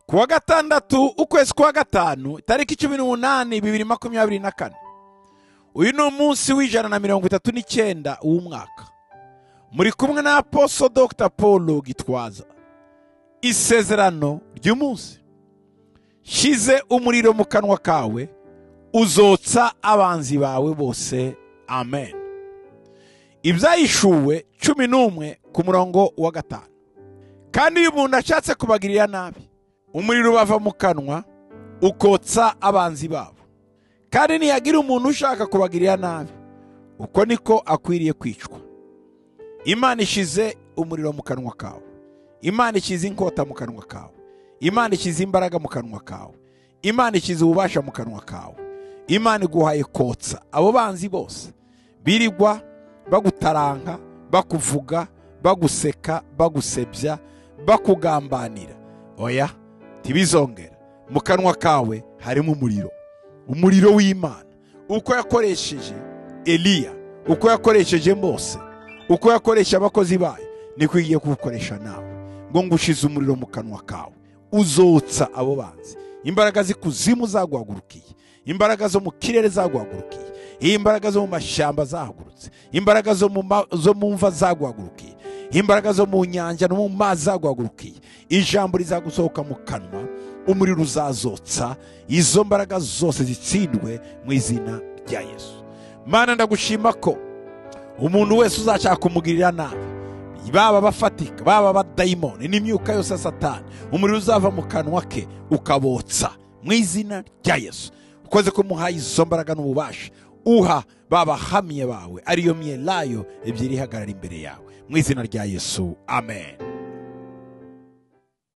kuwa gatandatu ukwezi kwa gatanu tariki cumi n'umunani bibiri makumyabiri na kane uyu ni umunsi w'ijana na mirongo itatu n'icyenda w'umwaka muri kumwe na aposo dr paul gitwaza isezerano ry'umunsi shyize umuriro mu kanwa kawe uzotsa abanzi bawe bose amen ibyayishuwe cumi n'umwe ku murongo wa gatanu kandi iyo umuntu ashatse kubagirira nabi umuriro ubava mu kanwa ukotsa abanzi babo kandi ntiyagira umuntu ushaka kubagirira nabi uko niko akwiriye kwicwa imana ishize umuriro mu kanwa kawe imana ikize inkota mu kanwa kawe imana ikize imbaraga mu kanwa kawe imana ikize ububasha mu kanwa kawe imana iguhaye kotsa abo banzi bose birirwa bagutaranka bakuvuga baguseka bagusebya bakugambanira oya ntibizongera mu kanwa kawe harimo umuriro umuriro w'imana uko yakoresheje eliya uko yakoresheje mose uko yakoresha abakozi bayo niko ugiye kuwukoresha nawe ngo ngushize umuriro mu kanwa kawe uzotsa abo banzi imbaraga z'ikuzimu zaguhagurukiye imbaraga zo mu kirere zaguhagurukiye imbaraga zo mu mashyamba zahagurutse imbaraga zo mu mva zaguhagurukiye imbaraga zo mu nyanja no mu mazi zaguhagurukiye ijambo rizagusohoka mu kanwa umuriro uzazotsa izo mbaraga zose zitsindwe mu izina rya yesu mana ndagushima ko umuntu wese uzashaka kumugirira nabi baba bafatika baba abadayimoni n'imyuka yose ya satani umuriro uzava mu kanwa ke ukabotsa mu izina rya yesu ukoze ko umuhaye izo mbaraga n'ububasha uha babahamye bawe ariyo myelayo ebyiri ihagarara imbere yawe mu izina rya yesu amen